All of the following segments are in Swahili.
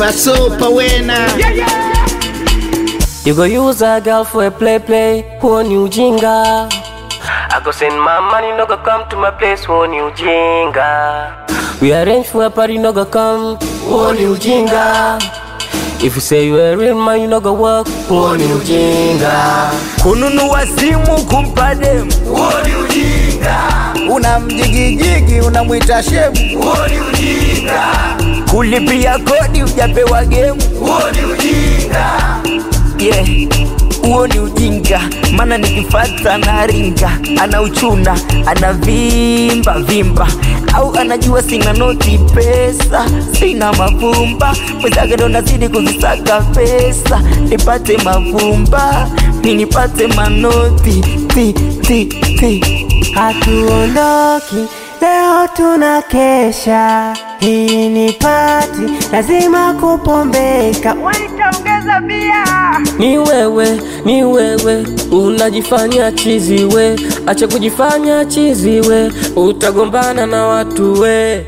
Fasopa wena You go use a girl for a play play, huo ni ujinga. I go send my money, no go come to my place, huo ni ujinga. We arrange for a party, no go come, huo ni ujinga. If you say you a real man, you no go work, huo ni ujinga. kununua simu kumpa demu unamjigijigi unamwita shemu kulipia kodi ujapewa gemu yeah. huo ni ujinga maana nikifata naringa ana uchuna ana vimba vimba au anajua sina noti pesa sina mavumba mwenzake ndo nazidi kuzisaka pesa nipate mavumba mi nipate manoti ti ti ti Hatuondoki leo tunakesha, hii ni pati, lazima kupombeka. Witaongeza bia Ni wewe, ni wewe, unajifanya chizi we, acha kujifanya chizi we, utagombana na watu we.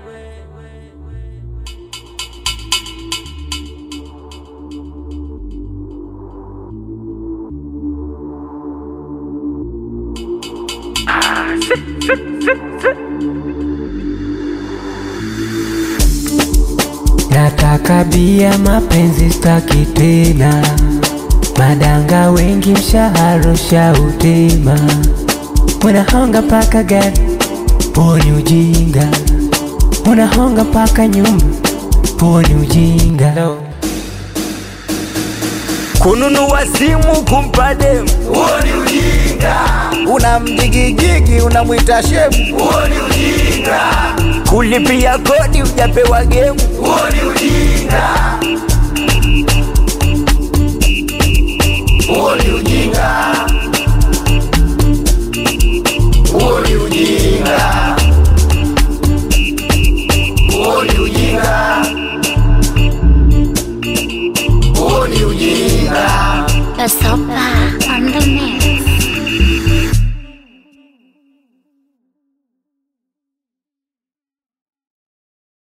Nataka bia, mapenzi staki tena, madanga wengi, mshahara ushautema, unahonga mpaka gari, huo ni ujinga, unahonga mpaka nyumba, huo ni ujinga. kununua simu kumpa demu unamjigijigi unamwita shemu kulipia kodi ujapewa gemu